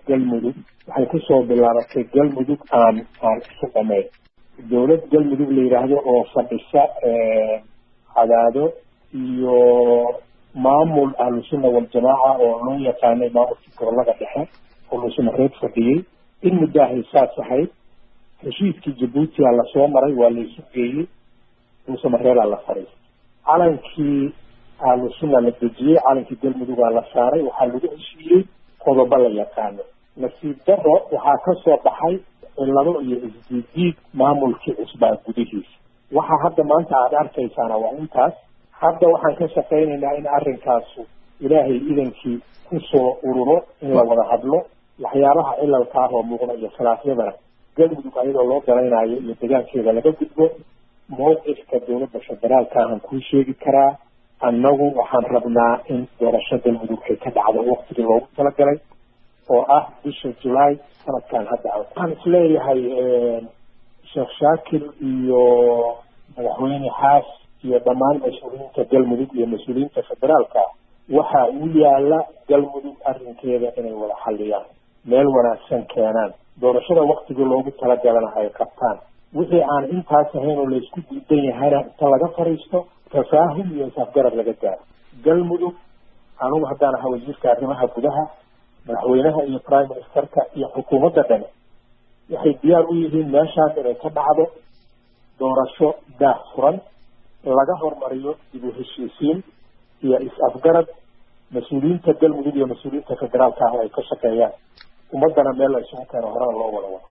galmudug waxay kusoo bilaabatay galmudug aan aan isu dhamayn dowlad galmudug la yidhaahdo oo fadhisa cadaado iyo maamul ahlusunna waljamaaca oo loo yaqaanay maamulkii gobolada dhexe oo luusamareed fadhiyey in muddahay saas ahayd heshiiskii jabuuti aa lasoo maray waa laysu geeyey luusamareedaa la fadhiistay calankii ahlusunna la dejiyey calankii galmudugaa la saaray waxaa lagu heshiiyey qodobo la yaqaano nasiib daro waxaa ka soo baxay cillado iyo isdiidiid maamulkii cusbaa gudihiisa waxa hadda maanta aada arkaysaana waa intaas hadda waxaan ka shaqaynaynaa in arrinkaasu ilaahay idankii kusoo ururo in la wada hadlo waxyaabaha cilalka ah oo muuqda iyo khilaafyadana galmudug ayadoo loo galaynayo iyo degaankeeda laga gudbo mowqifka dowladda federaalka ahan kuu sheegi karaa annagu waxaan rabnaa in doorasho galmudug ay ka dhacdo waktigii loogu talagalay oo ah bisha julaay sanadkan hadda waxaan isleeyahay sheekh shaakir iyo madaxweyne xaas iyo dhammaan mas-uuliyiinta galmudug iyo mas-uuliyiinta federaalka waxaa u yaala galmudug arrinkeeda inay wada xalliyaan meel wanaagsan keenaan doorashada waktigii loogu talagalana ay qabtaan wixii aan intaas ahayn oo laysku diidan yahayna inta laga fadhiisto tafaahum iyo isafgarad laga gaaro galmudug anugu haddaan ahaa wasiirka arrimaha gudaha madaxweynaha iyo prime ministerka iyo xukuumadda dhani waxay diyaar u yihiin meeshaas inay ka dhacdo doorasho daah furan laga hormariyo dib u heshiisiin iyo is-afgarad mas-uuliyiinta galmudug iyo mas-uuliyiinta federaalka ah ay ka shaqeeyaan ummaddana meel la isugu keeno horena loo wada wado